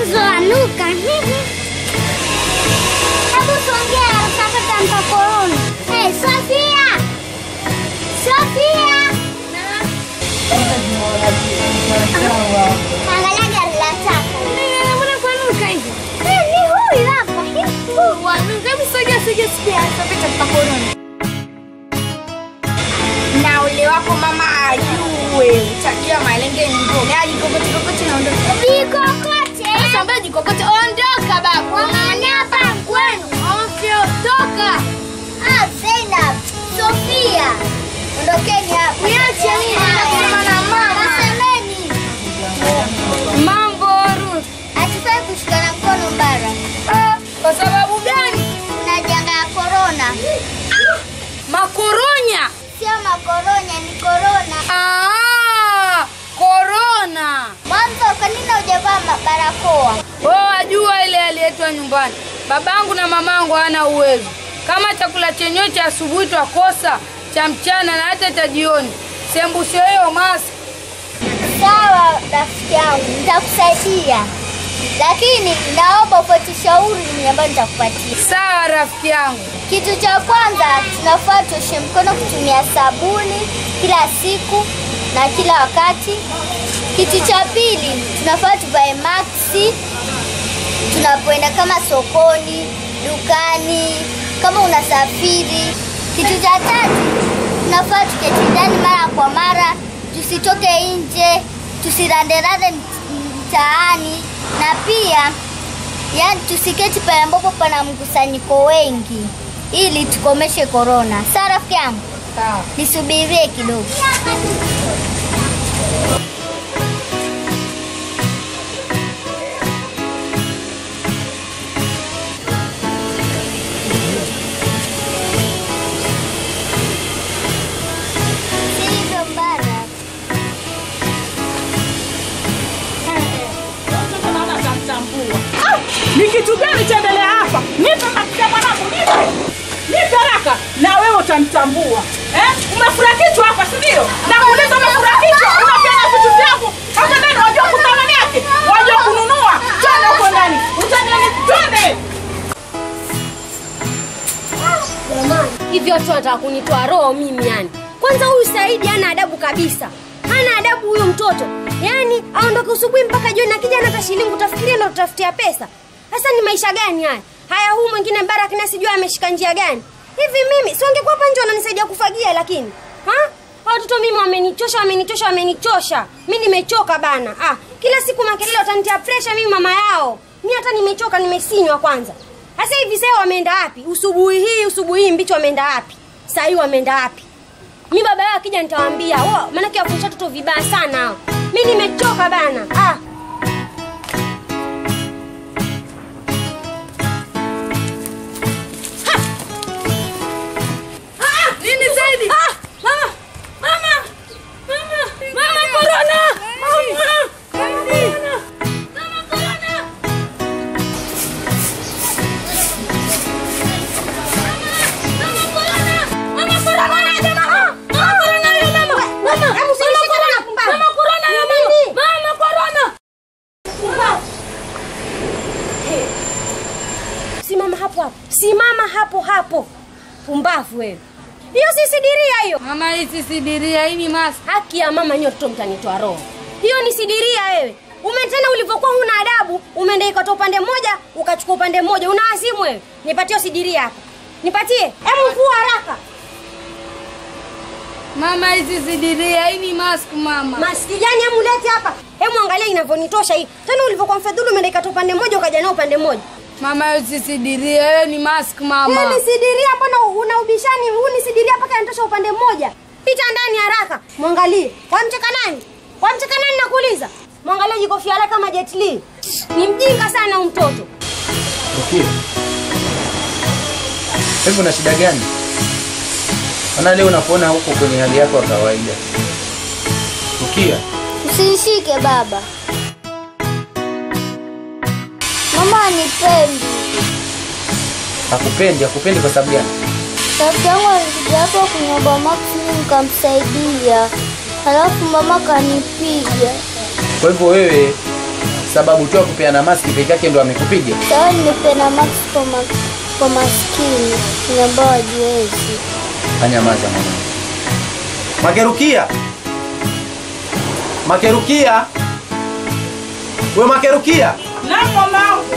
mwanzo wanuka. Hebu songea utapata mtakoroni. Hey, Sofia! Sofia! Angalia gari la taka. Mbona kwanuka hivi? Eh, Ni huyu hapa. Huyu. Wanuka, hebu sogea sogea sogea. Utapata mtakoroni. Na ule wako mama ajue. Utajua malenge ni mboga. Aji kokote kokote naondoka. Vikokote. Sasa ambaye jikokote ondoka babu. Wang'ang'ania hapa kwenu. Okay, toka. Ah, Zainab, Sofia. Ondokeni hapa. Niache mimi, nasema na mama. Semeni. Mambo Ruth. Hatufai kushikana mkono bara. Ah, Kwa sababu gani? Kuna janga ya korona. Makoronya. Sio makoronya, ni korona. Ah, korona. Mwanzo, kwa nini hujavaa ma- barakoa? Wewe wajua ile aliletwa nyumbani. Babangu na mamangu hawana uwezo. Kama chakula chenyewe cha asubuhi twakosa, cha mchana na hata cha jioni. Sembushe hiyo masi. Sawa rafiki yangu, nitakusaidia, lakini naomba ufuate shauri ambayo nitakupatia. Sawa rafiki yangu. Kitu cha kwanza tunafaa tuoshe mkono kutumia sabuni kila siku na kila wakati. Kitu cha pili tunafaa tuvae maksi tunapoenda kama sokoni, dukani, kama unasafiri. Kitu cha tatu tunafaa tuketi ndani mara kwa mara, tusitoke nje, tusiranderande mt- mtaani, na pia yani tusiketi pale ambapo pana mkusanyiko wengi ili tukomeshe korona. Sawa rafiki yangu, Sawa. nisubirie kidogo. Sivyo mbara. Ni kitu gani chaendelea hapa? Nipe mafuta mwanangu, nipe. Nipe haraka na wewe utanitambua. Eh? Umefura kichwa hapa, si ndio? Na kuuliza umefura kichwa, unapeana vitu vyangu. Hapa ndani wajua kuthamani yake, wajua kununua. Twende huko ndani. Utaniani twende. hivi watu wanataka kunitoa roho mimi yani kwanza huyu saidi hana adabu kabisa hana adabu huyu mtoto yaani aondoke usubuhi mpaka jioni akija hata shilingi utafikiria ndo tutafutia pesa sasa ni maisha gani haya haya huu mwingine barak na sijui ameshika njia gani hivi mimi siongekuwa hapa nje wananisaidia kufagia lakini ha Hao watoto mimi wamenichosha wamenichosha wamenichosha mi nimechoka bana ah, kila siku makelele watanitia presha mimi mama yao mi hata nimechoka nimesinywa kwanza sasa hivi sasa wameenda wapi usubuhi hii usubuhi hii mbichi wameenda wapi saa hii wameenda wapi mi baba yao akija nitawaambia "Wa, maanake wafundisha watoto vibaya sana hao mi nimechoka bana ah. Nini zaidi? Ah, mama, mama, mama, mama corona, mama, corona, mama corona. Simama hapo hapo, simama hapo hapo, pumbavu wewe. Hiyo si sidiria hiyo. Mama hii si sidiria, hii ni masi. Haki ya mama nyote watoto mtanitoa roho. Hiyo ni sidiria wewe. Umetena ulivyokuwa huna adabu, umeenda ikatoa upande mmoja, ukachukua upande mmoja. Una wazimu wewe. Nipatie hiyo sidiria hapa. Nipatie. Hebu vua haraka. Mama hizi sidiria, hii ni mask mama. Maski gani hebu lete hapa. Hebu angalia inavyonitosha hii. Tena ulivyokuwa mfadhulu umeenda ikatoa upande mmoja ukaja nao upande mmoja. Mama hiyo si sidiria, hiyo ni mask Hii mama. ni sidiria hapa na una ubishani. Huu ni sidiria mpaka inatosha upande mmoja. Pita ndani haraka. Mwangalie. Wamcheka nani? Wamcheka nani nakuuliza? Mwangalie jikofia lake kama Jet Li. Ni mjinga sana huyu mtoto. Rukia, hivi una shida gani? Maana leo unakuona huko kwenye hali yako ya kawaida. Rukia, Usinishike baba. Mama anipendi. hakupendi, hakupendi kwa sababu gani? Rafiki yangu alikuja hapa kuniomba maksi mimi nikamsaidia, halafu mama kanipiga. Kwa hivyo wewe sababu tu ya kupeana maski peke yake ndo amekupiga? Sawa, nimependa max kwa, ma, kwa maskini ni ambao wajiwezi. Anyamaza mwanangu. Makerukia, Makerukia, we Makerukia, Naam mamangu.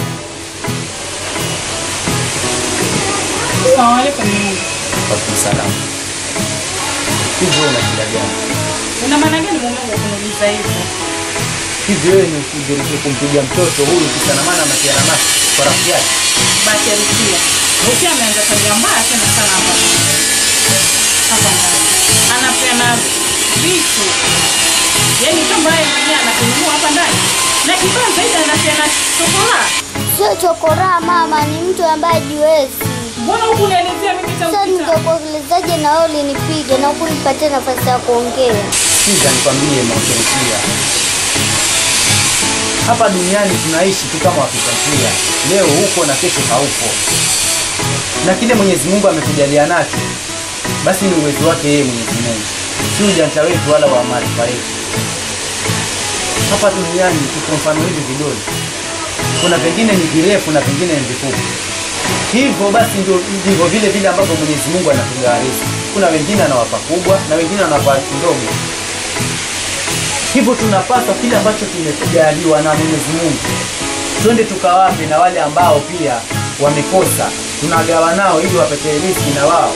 Waalaikum Waalaikumsalam. Hivi wewe una shida gani? Una maana gani mumeangu kuniuliza hivyo? Hivi wewe ni usidiriki kumpiga mtoto huyu kisa na maana ametiana maski kwa rafiki yake? Basi Rukia. Rukia ameanza tabia mbaya tena sana hapa. Hapa ndani. Anapeana vitu. Yaani kama yeye mwenyewe anakununua hapa ndani. Na kibaya zaidi anapeana chokola. Sio chokoraa mama, ni mtu ambaye hajiwezi. Mbona huku unielezea mimi Sasa tangu kitambo? ningekuelezaje na wewe ulinipiga na huku nipatie nafasi ya kuongea? Sikiza nikwambie Makerukia, hapa duniani tunaishi tu kama wapita njia, leo huko na kesho haupo, na kile Mwenyezi Mungu amekujalia nacho basi ni uwezo wake yeye Mwenyezi Mungu, si ujanja wetu wala wa maarifa yetu. Hapa duniani tuko mfano hivi vidole, kuna vingine ni virefu na vingine ni vifupi. Hivyo basi ndio ndivyo vile vile ambavyo Mwenyezi Mungu anatugawa riziki. Kuna wengine anawapa kubwa na wengine anawapa ndogo. Hivyo tunapaswa kile ambacho tumekujaliwa na Mwenyezi Mungu, twende tukawape na wale ambao pia wamekosa, tunagawa nao ili wapate riziki na wao.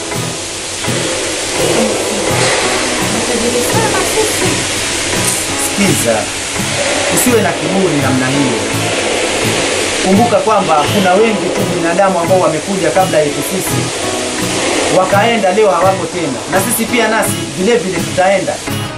Sikiza, usiwe na kiburi namna hiyo. Kumbuka kwamba kuna wengi tu binadamu ambao wamekuja kabla yetu sisi, wakaenda, leo hawako tena, na sisi pia nasi vile vile tutaenda.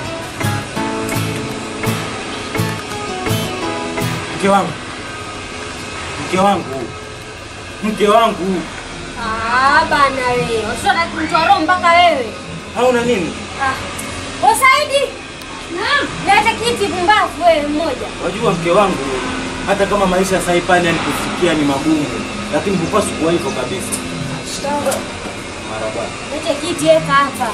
Mke wangu, mke wangu, mke wangu, Ah, bana wewe. Usitaka kunitoa roho mpaka wewe. hauna nini? Ah. Wasaidi. Naam. Leta kiti pumbavu wewe mmoja. Wajua mke wangu, hata kama maisha sasa hivi yani kufikia ni magumu, lakini hupaswi kuwa hivyo kabisa. Maraba. Leta kiti weka hapa.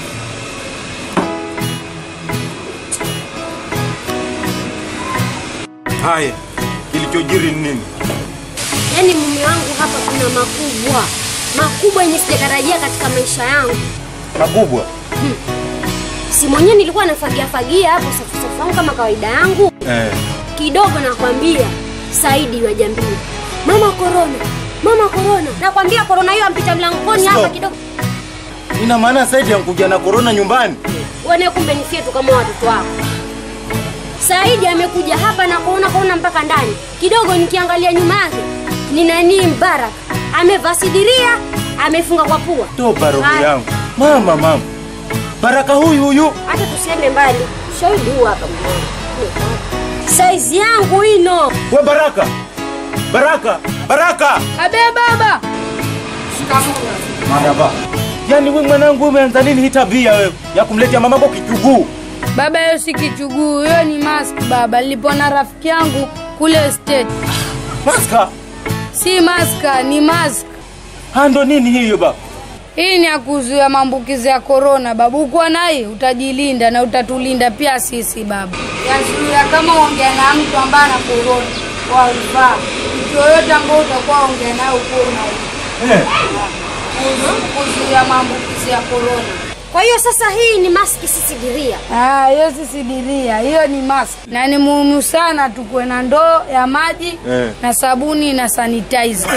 Haya, kilichojiri ni nini? Yaani mume wangu hapa kuna makubwa. Makubwa yenye sijatarajia katika maisha yangu. Makubwa. Si mwenyewe nilikuwa nafagia fagia hapo safu safu yangu kama kawaida yangu. Eh. Kidogo nakwambia Saidi wa jambii. Mama korona. Mama korona. Nakwambia korona hiyo ampita mlangoni hapa Stop. kidogo. Ina maana Saidi yankuja na korona nyumbani? Uone kumbe ni fyetu kama watoto wako. Saidi amekuja hapa na kuona kuona mpaka ndani. Kidogo nikiangalia nyuma yake ni nani Mbarak. Amevaa sidiria, amefunga kwa pua. Toba roho Haya, yangu. Mama, mama. Baraka huyu huyu. Hata tusiende mbali. Shahidi huu hapa mwanangu. Saizi yangu ino. We Baraka. Baraka, Baraka. Abe baba. Marhaba. Yaani wewe mwanangu umeanza lini hii tabia wewe ya kumletea mamako kichuguu? Baba, hiyo si kichuguu, hiyo ni mask baba. Nilipona rafiki yangu kule state. Maska. Si maska, ni mask. Ha ndo nini hiyo baba? Hii ni ya kuzuia maambukizi ya korona baba. Ukiwa naye utajilinda na utatulinda pia sisi baba. Yazuia kama ongea na mtu ambaye ana korona wavaa. Mtu yoyote ambao utakuwa ongea naye ukuwa una Eh. kuzuia maambukizi ya korona. Kwa hiyo sasa hii ni maski sisidiria. Ah, hiyo si sidiria, hiyo ni mask. Na ni muhimu sana tukuwe na ndoo ya maji Eh. na sabuni na sanitizer.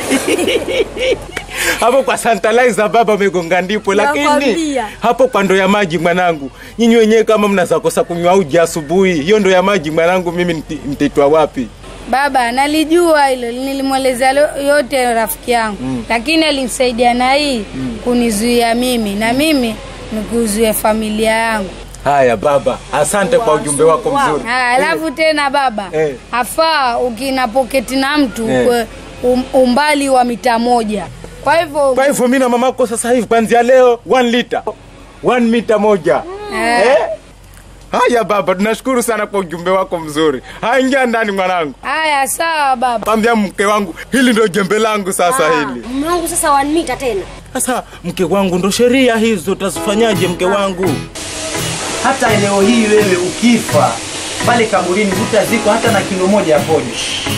hapo kwa santalizer baba amegonga ndipo, lakini Nakwambia. hapo kwa ndo ya maji mwanangu, nyinyi wenyewe kama mnazakosa kunywa uji asubuhi, hiyo ndo ya maji mwanangu, mimi nti- nitaitwa wapi? Baba, nalijua hilo, nilimwelezea lo- yote rafiki yangu mm. lakini alinisaidia na hii mm. kunizuia mimi na mimi nikuzuia familia yangu. Haya baba, asante kwa ujumbe wako mzuri. Haya, alafu tena baba Eh. afaa ukina poketi na mtu Eh. kwe um, umbali wa mita moja. Kwa hivyo Kwa hivyo mimi na mamako sasa hivi kuanzia leo 1 liter 1 mita moja Eh. eh? Haya baba, tunashukuru sana kwa ujumbe wako mzuri. Haya, ingia ndani mwanangu, haya sawa baba. pambia mke wangu, hili ndo jembe langu sasa hili. Mume wangu sasa wanmita tena. Sasa mke wangu, ndo sheria hizo, utazifanyaje mke wangu? Hata leo hii wewe ukifa pale kaburini hutazikwa hata na kilo moja ya pojo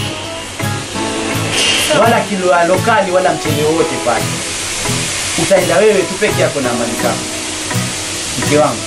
wala kilo ya lokali wala mchele wowote pale utaenda wewe tu peke yako na amani zako mke wangu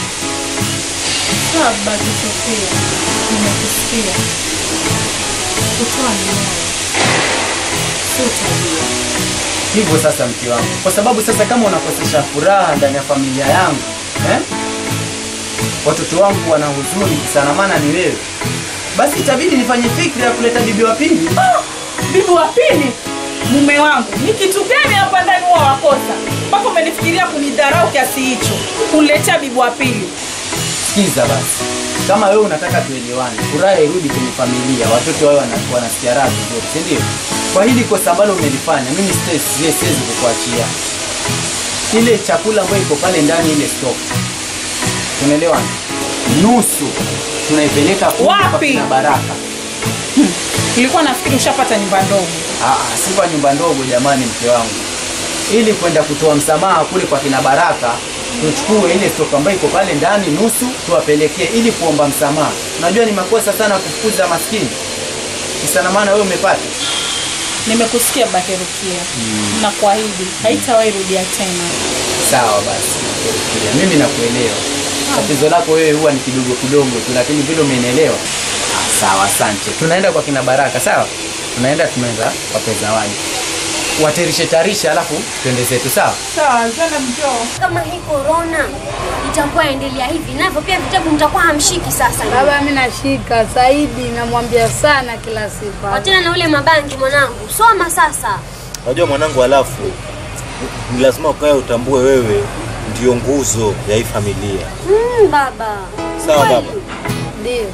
Sawa baba Sofia, nimekusikia. Kutoa ni moyo, sio tabia. hivyo sasa mke wangu kwa sababu sasa kama unakosesha furaha ndani ya familia yangu eh? watoto wangu wana huzuni sana maana ni wewe basi itabidi nifanye fikra ya kuleta bibi wa pili Ah, bibi wa pili mume wangu ni kitu gani hapa ndani huwa wakosa mpaka umenifikiria kunidharau kiasi hicho kuniletea bibi wa pili sikiza basi kama wewe unataka tuelewane furaha irudi kwenye familia watoto wao wana- wanasikia raha vizuri si ndio kwa hili kosa ambalo umelifanya mimi siwezi siwezi- siwezi kukuachia ile chakula ambayo iko pale ndani ile stock tunaelewana nusu tunaipeleka kule kwa Wapi? kina baraka nilikuwa nafikiri ushapata nyumba ndogo Ah, si kwa nyumba ndogo jamani, mke wangu, ili kwenda kutoa msamaha kule kwa kina Baraka, tuchukue ile stoka ambayo iko pale ndani nusu, tuwapelekee ili kuomba msamaha. Unajua ni makosa sana kufukuza maskini, kisana maana wewe umepata. nimekusikia baherukia na kuahidi haitawahi rudia tena Sawa basi, nakuelewa. mimi nakuelewa. Tatizo lako wewe huwa ni kidogo kidogo tu, lakini vile umenielewa. Ah, sawa, asante. Tunaenda kwa kina Baraka, sawa? Tunaenda tunaenda kwa zawadi, waterishe tarisha, alafu twende zetu, sawa? sawa zana mjoo kama hii korona itakuwa endelea hivi navyo pia vitabu mtakuwa hamshiki sasa Baba, mimi nashika Saidi, namwambia sana kila siku. wachana na ule mabangi mwanangu soma sasa Unajua mwanangu, alafu ni lazima ukae utambue wewe ndio nguzo ya hii familia. mm, baba Sawa Kweli. baba. Ndio.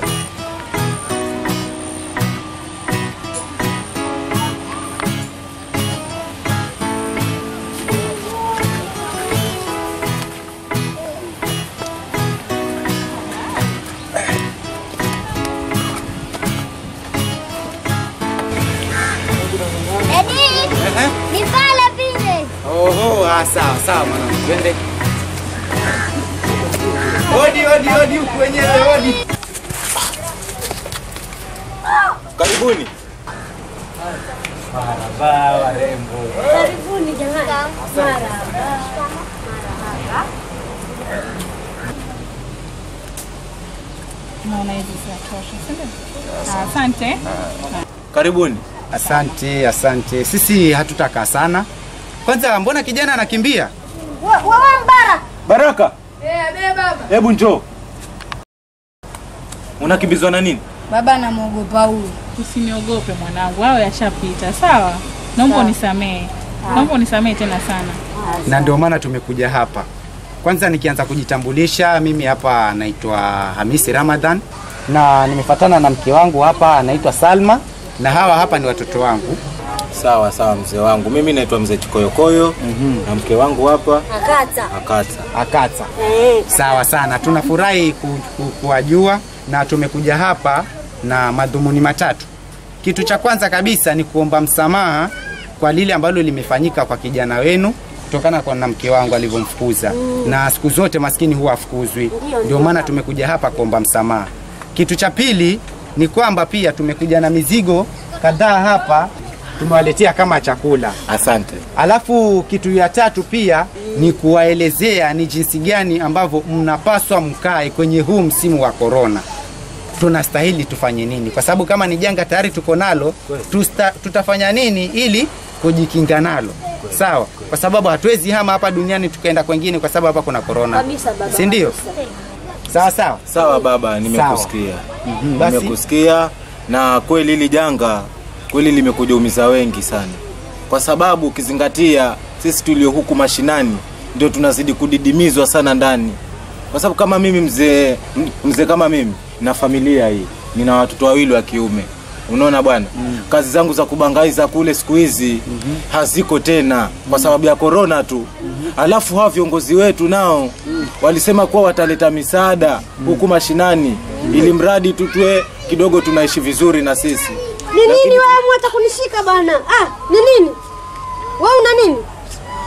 Edi, ni pale vile. Oho, ah, sawa sawa mwanangu, twende. Odi odi odi huku wenyewe odi. Karibuni. Marahaba warembo. karibuni jamani marahaba naona hizi zinatosha si ndio? Ah, asante Karibuni. Asante, asante. Sisi hatutakaa sana. Kwanza mbona kijana anakimbia? Wewe mbara. Baraka, Eh, be baba. hebu njoo. Unakimbizwa na nini? Baba namwogopa huyu. usiniogope mwanangu hayo yashapita sawa naomba unisamehe naomba unisamehe tena sana Na ndio maana tumekuja hapa. Kwanza nikianza kujitambulisha, mimi hapa naitwa Hamisi Ramadhan na nimefatana na mke wangu hapa anaitwa Salma na hawa hapa ni watoto wangu. Sawa sawa, mzee wangu. Mimi naitwa mzee Chikoyokoyo na mke wangu hapa akata Akata. Akata. Sawa sana, tunafurahi ku, ku, kuwajua na tumekuja hapa na madhumuni matatu. Kitu cha kwanza kabisa ni kuomba msamaha kwa lile ambalo limefanyika kwa kijana wenu kutokana kwa na mke wangu alivyomfukuza na siku zote maskini huwa afukuzwi, ndio maana tumekuja hapa kuomba msamaha. Kitu cha pili ni kwamba pia tumekuja na mizigo kadhaa hapa tumewaletea kama chakula. Asante. Alafu kitu ya tatu pia ni kuwaelezea ni jinsi gani ambavyo mnapaswa mkae kwenye huu msimu wa korona. Tunastahili tufanye nini? Kwa sababu kama ni janga tayari tuko nalo, tusta, tutafanya nini ili kujikinga nalo? Sawa, kwa sababu hatuwezi hama hapa duniani tukaenda kwengine, kwa sababu hapa kuna korona, Kabisa, baba, si ndio? Sawa sawa. Sawa baba, nimekusikia. Mhm, basi. Nimekusikia na kweli hili janga kweli limekuja umiza wengi sana, kwa sababu ukizingatia sisi tulio huku mashinani ndio tunazidi kudidimizwa sana ndani, kwa sababu kama mimi mzee mzee kama mimi na familia hii nina watoto wawili wa kiume unaona bwana mm. kazi zangu za kubangaiza kule siku hizi mm-hmm. haziko tena kwa sababu ya korona tu mm-hmm. alafu hawa viongozi wetu nao mm. walisema kuwa wataleta misaada mm. huku mashinani mm. ili mradi tu tuwe kidogo tunaishi vizuri na sisi Ni nini wewe mwata kunishika bana? Ah, ni nini? Wewe una nini?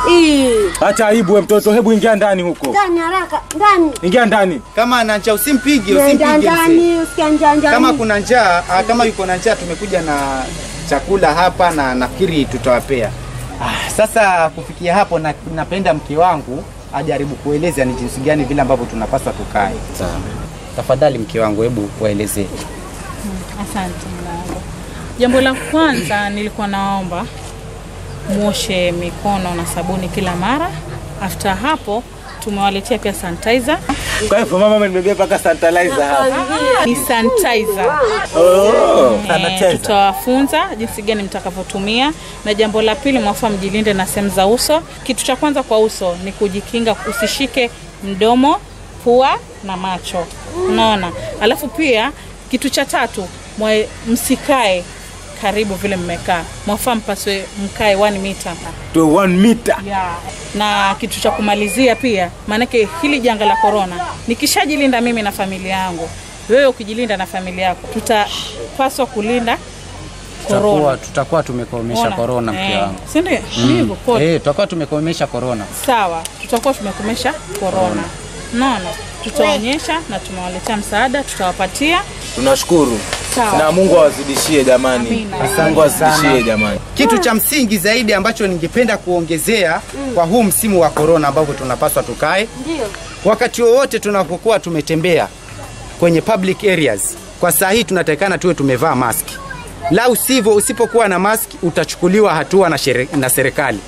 Ii, Acha aibu we mtoto, hebu ingia ndani huko, ndani haraka, ndani. ingia ndani. Kama ana njaa usimpige, Nenda usimpige mzee. ndani, usikia njaa njaa. Kama kuna njaa, ah, kama yuko na njaa, tumekuja na chakula hapa na nafikiri tutawapea. Ah, sasa kufikia hapo na, napenda mke wangu ajaribu kueleza ni jinsi gani vile ambavyo tunapaswa tukae. Sawa. Tafadhali mke wangu, hebu waelezee. Asante mlango. Jambo la kwanza nilikuwa naomba muoshe mikono na sabuni kila mara. After hapo tumewaletea pia sanitizer. Kwa hivyo mama amenibebea mpaka sanitizer hapa. Ni sanitizer. Oh, Eh, sanitizer. tutawafunza jinsi gani mtakavyotumia, na jambo la pili, mwafaa mjilinde na sehemu za uso. Kitu cha kwanza kwa uso ni kujikinga, usishike mdomo, pua na macho, unaona. Alafu pia kitu cha tatu, mwe, msikae karibu vile mmekaa, mwafaa mpaswe mkae 1 meter To one meter. yeah. Na kitu cha kumalizia pia, maanake hili janga la korona, nikishajilinda mimi na familia yangu, wewe ukijilinda na familia yako, tutapaswa kulinda Tutakuwa korona. tutakuwa tumekomesha Ona. corona mke Eh, wangu. si ndio? Ndivyo pote. Eh, tutakuwa tumekomesha corona. Sawa, tutakuwa tumekomesha korona. Naona tutaonyesha na tumewaletea msaada, tutawapatia. Tunashukuru Sawa. na Mungu awazidishie jamani, Amina. Mungu awazidishie jamani. Kitu cha msingi zaidi ambacho ningependa kuongezea kwa huu msimu wa corona ambavyo tunapaswa tukae, Ndio. wakati wowote tunapokuwa tumetembea kwenye public areas, kwa saa hii tunatakikana tuwe tumevaa maski, la usivyo, usipokuwa na maski utachukuliwa hatua na, shere, na serikali.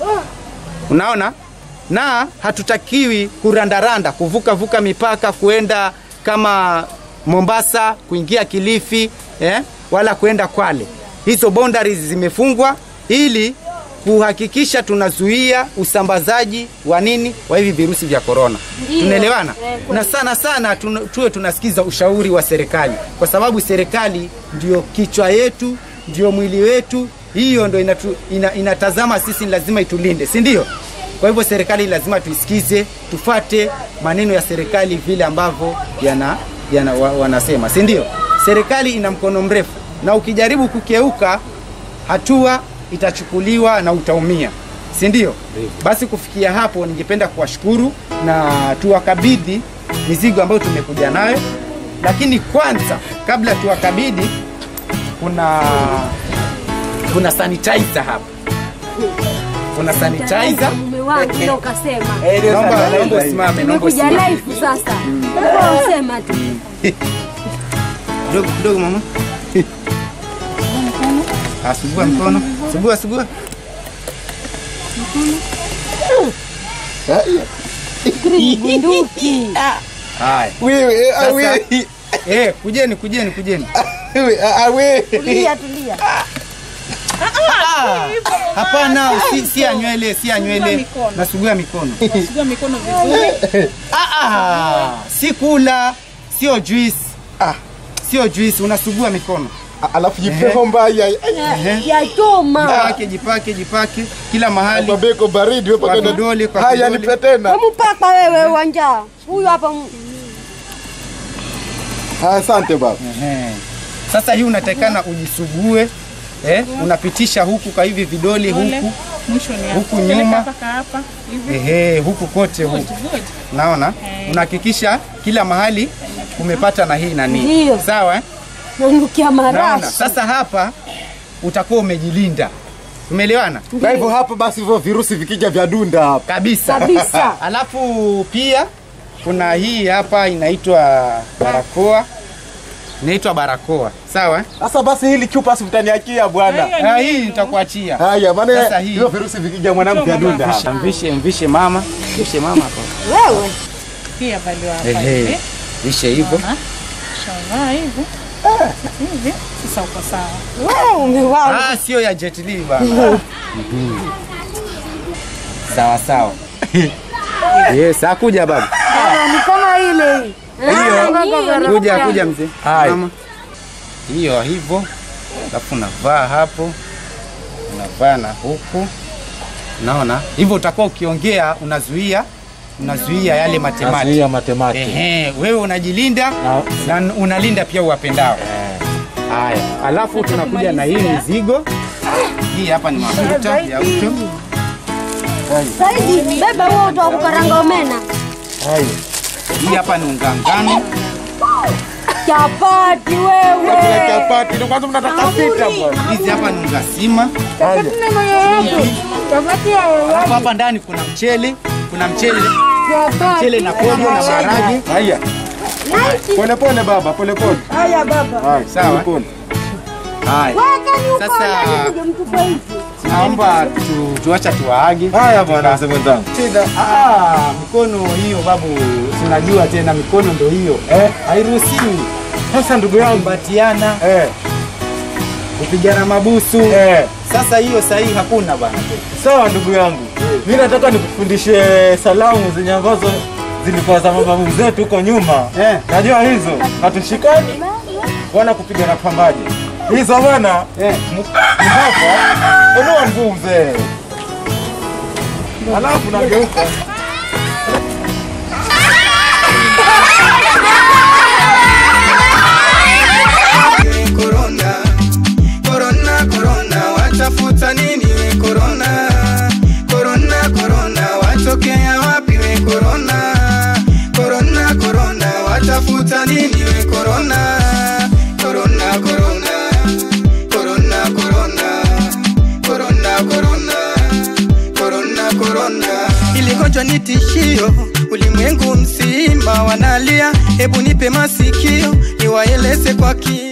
Unaona, na hatutakiwi kurandaranda, kuvuka vuka mipaka kuenda kama Mombasa, kuingia Kilifi eh, wala kuenda Kwale. Hizo boundaries zimefungwa ili kuhakikisha tunazuia usambazaji wa nini wa hivi virusi vya korona. Tunaelewana? Na sana sana tuna, tuwe tunasikiza ushauri wa serikali, kwa sababu serikali ndio kichwa yetu, ndio mwili wetu, hiyo ndio inatu, ina, inatazama sisi, lazima itulinde, si ndio? Kwa hivyo serikali lazima tuisikize, tufate maneno ya serikali vile ambavyo yana, yana, wa, wanasema, si ndio? Serikali ina mkono mrefu, na ukijaribu kukeuka hatua itachukuliwa na utaumia, si ndio? Basi kufikia hapo, ningependa kuwashukuru na tuwakabidhi mizigo ambayo tumekuja nayo, lakini kwanza, kabla tuwakabidhi, kuna kuna sanitizer hapa, kuna sanitizer. Mume wangu ndio ukasema. Naomba naomba usimame, naomba Tumekuja usimame. live sasa. Wewe usema tu. kidogo kidogo, mama. Ah, sugua mkono, sugua sugua. Bunduki. Haya. Wewe, ah, Sasa- wewe, Eh, kujeni kujeni kujeni. wewe, ah, wewe. Tulia tulia. Ah, Hapana, si, si ya nywele, si ya nywele. mikono. Nasugua mikono. Sugua mikono vizuri. Ah, ah, si kula, sio juice. Ah, sio juice, unasugua mikono. Alafu jipeho mbaya. Ya choma. Jipake, jipake, jipake kila mahali. Mabeko baridi wewe Kwa paka vidole, kwa Haya vidole. nipe tena. Mpaka wewe uwanja. Huyu hapa mu- Asante baba. Ehe. Sasa hii unatakikana ujisugue. Eh, unapitisha huku kwa hivi vidole Pole. huku. Mwisho ni Huku hapa. Peleka nyuma. mpaka hapa. Hivi. Ehe, huku kote Good, huku. good. Naona? Unahakikisha kila mahali umepata na hii nani. Ndio. Sawa eh? nanukia Naona. marashi. Sasa hapa utakuwa umejilinda. Umeelewana? Kwa hivyo hapa basi hivyo virusi vikija vya dunda hapa. Kabisa. Kabisa. Alafu pia kuna hii hapa inaitwa barakoa. Inaitwa barakoa. Sawa eh? Sasa basi hili chupa si mtaniachia bwana. Hiyo Ah, ni hii hivyo. nitakuachia. Haya, Sasa maana hii- hivyo virusi vikija mwanangu vya dunda hapa. Mvishe, mvishe mama. Mvishe mama hapo. Wewe. Pia valiwa hapa Ehe. hivi. Vishe hivyo. Unaona? Shavaa hivi. Hivi. Sasa uko sawa. Wewe umewao. Ah, sio ya Jet Li bana. Sawa sawa. Yes, akuja baba. Ni kama ile Hiyo. Kuja kuja mzee. Hai. Mama. Hiyo hivyo. Alafu unavaa hapo. Unavaa na huku. Unaona? Hivyo utakuwa ukiongea unazuia unazuia yale matemati. Nazuia matemati. Ehe, wewe unajilinda na unalinda pia uwapendao. Haya, alafu tunakuja na hii mizigo. Hii hapa ni mafuta ya uto. Saidi, beba huo uto wa kukaranga omena. Haya. Hii hapa ni unga ngano. Chapati wewe. Chapati ndio kwanza mnataka sita bwana. Hizi hapa ni unga sima. Alafu hapa ndani kuna mchele, kuna mchele, mchele na pojo na maharage. Haya. Pole pole baba, pole pole. Haya baba. Haya, Sawa. pole. Haya. Sasa naomba tu, tuacha tuwaage. Haya bwana mzee mwenzangu. Shida. Ah, mikono hiyo babu, tunajua tena mikono ndo hiyo. Eh, Hairuhusiwi sasa ndugu yangu. kumbatiana, Eh, kupigana mabusu. eh. Sasa hiyo sahihi hakuna bwana. Sawa ndugu yangu. Mimi nataka nikufundishe salamu zenye ambazo zilikuwa za mababu zetu huko nyuma. Eh. Najua hizo hatushikani wala kupigana pambaje. Hizo bwana Eh. ni hapa. Inua mguu mzee. Alafu nageuka. Corona, corona, corona, watafuta nini we corona? Corona, corona, watokea wapi we corona? Corona, corona, watafuta nini we corona? Corona, corona, corona, corona, corona, corona, corona, corona. Ili gonjwa ni tishio, ulimwengu mzima wanalia, hebu nipe masikio niwaeleze kwa kina.